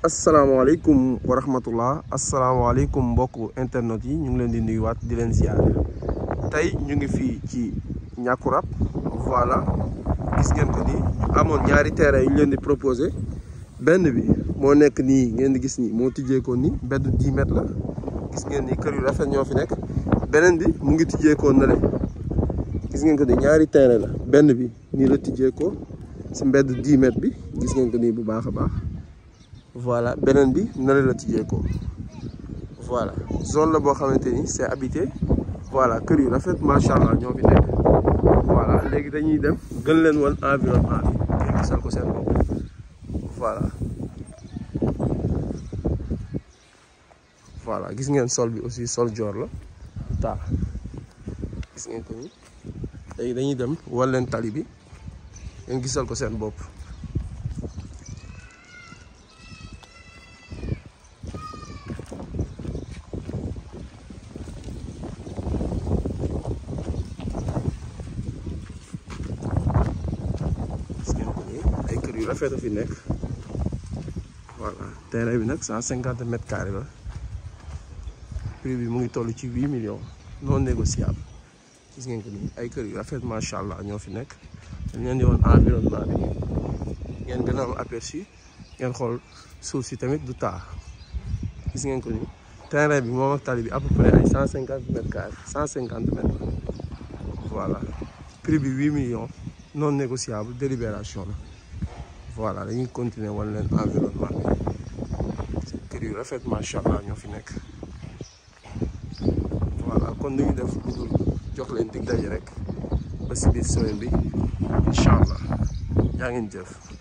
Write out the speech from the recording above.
asalaamaaleykum wa rahmatullah asalaamaaleykum mbokku internet yi ñu ngi leen di nuyuwaat di leen ziar tey ñu ngi fii ci Niakoulrab voilà gis ngeen ko ni amoon ñaari terrain yu ñu leen di proposé benn bi moo nekk nii ngeen di gis ni moo tijjeekoon ni mbedd 10 mètres la gis ngeen ni kër yu rafet ñoo fi nekk beneen bi mu ngi tijjeekoon na le gis ngeen ko ni ñaari terrain la benn bi nii la tijjeekoo si mbedd 10 mètres bi gis ngeen ko nii bu baax a baax voilà beneen bi nale la tijjee ko voilà zone la boo xamante ni c'est habité voilà kër yu rafet macha allah ñoo fi nekk voilà léegi dañuy dem gën leen woon environnement bi ngeen gisal ko seen bopp voilà voilà gis ngeen sol bi aussi sol joor la taa gis ngeen ko ni léegi dañuy dem wan leen tali bi ngeen gisal ko seen bopp ay kër yu rafet a fi nekk voilà terrain bi nag cent cinquante mètres carrés la prix bi mu ngi toll ci huit millions non négociable gis ngeen ko nii ay kër yu rafet macha allah ñoo fi nekk dañ leen di woon environnement bi ngeen gën a am aperçu ngeen xool suuf si tamit du taa gis ngeen ko nii terrain bi moom ak tali bi à peu près ay cent cinquante mètres carrés cent cinquante mètres voilà prix bi huit millions non négociable délibération la voilà dañuy continuer wan leen environnement bi kër yu rafet macha allah ñoo fi nekk voilà kon dañuy def lu dul jox leen dig daje rek ba si biir semaine bi incha allah yaa ngeen jëf.